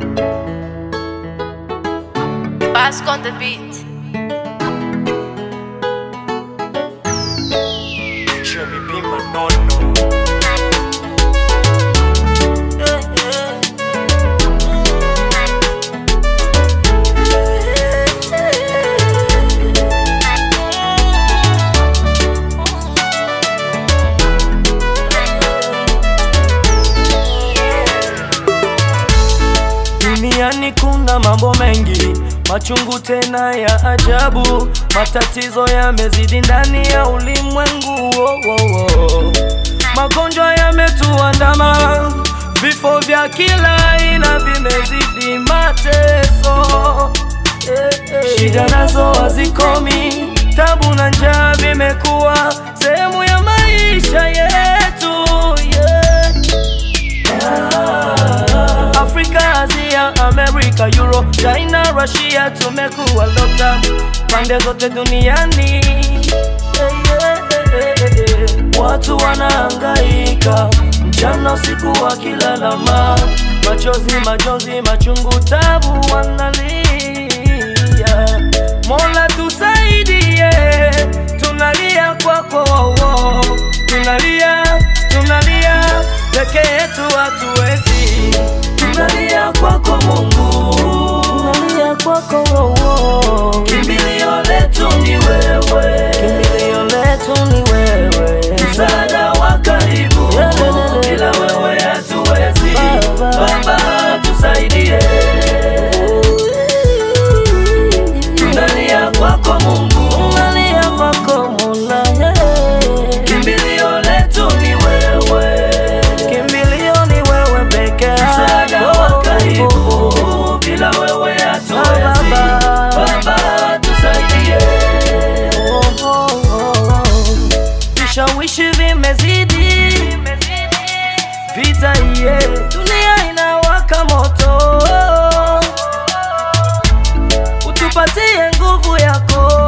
Bask on the beat. Jimmy be my no-no. Duniani kuna mambo mengi machungu tena ya ajabu, matatizo yamezidi ndani ya ulimwengu oh, oh, oh. Magonjwa yametuandama, vifo vya kila aina vimezidi mateso eh, eh. Shida nazo hazikomi, tabu na njaa vimekuwa sehemu ya maisha yetu yeah. Afrika, Asia, Amerika, Euro, China, Russia tumekuwa lockdown pande zote duniani Eh, eh, eh, eh, eh. Watu wanahangaika mchana usiku wakilalama, machozi majonzi machungu tabu wanalia. Mola tusaidie, tunalia kwako, tunalia tunalia peke yetu hatuwezi, tunalia kwako Mungu, tunalia kwako oh. Kimbilio letu ni wewe, kimbilio letu ni wewe, msaada wa karibu, bila wewe hatuwezi. Baba tusaidie, tunalia kwako Mungu, tunalia kwako Mola, yeah. Kimbilio letu ni wewe, kimbilio ni wewe peke yako, msaada wa karibu, bila wewe hatuwezi. Baba tusaidie, oh, oh, oh, oh. vishawishi vimezidi, vita iye, dunia inawaka moto, utupatie nguvu yako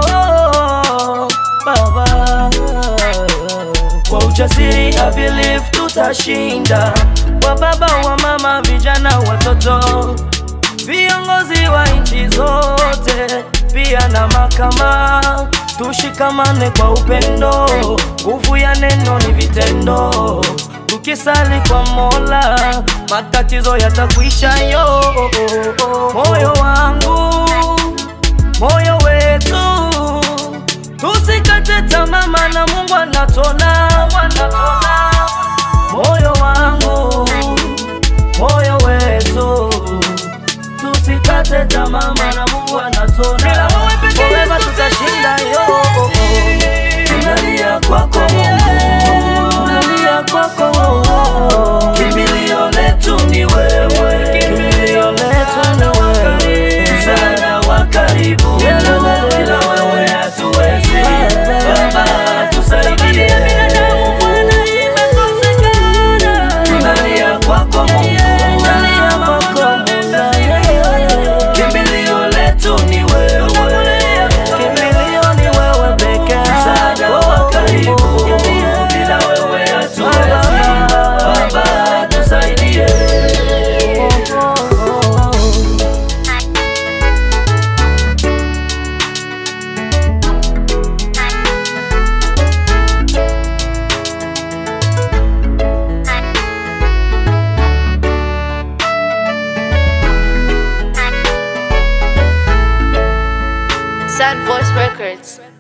Baba kwa ujasiri I believe tutashinda, wa baba wa mama, vijana, watoto, viongozi wa nchi zote, pia na makama, tushikamane kwa upendo, nguvu ya neno ni vitendo, tukisali kwa Mola matatizo yatakwisha yo. Moyo wangu, moyo wetu Tusikate tamaa maana Mungu anatona. Moyo wangu, moyo wetu, tusikate tamaa maana Mungu anatona. Forever tutashinda yo. Tunalia kwako Mungu, tunalia kwako. Kimbilio letu ni wewe, kimbilio letu ni wewe, msaada wa karibu, bila wewe hatuwezi. Baba tusaidie, tunalia kwako Mungu, tunalia kwako Mola, kimbilio letu ni wewe, kimbilio ni wewe pekee, msaada wa karibu, bila wewe hatuwezi. Baba tusaidie. Sad Voice Records.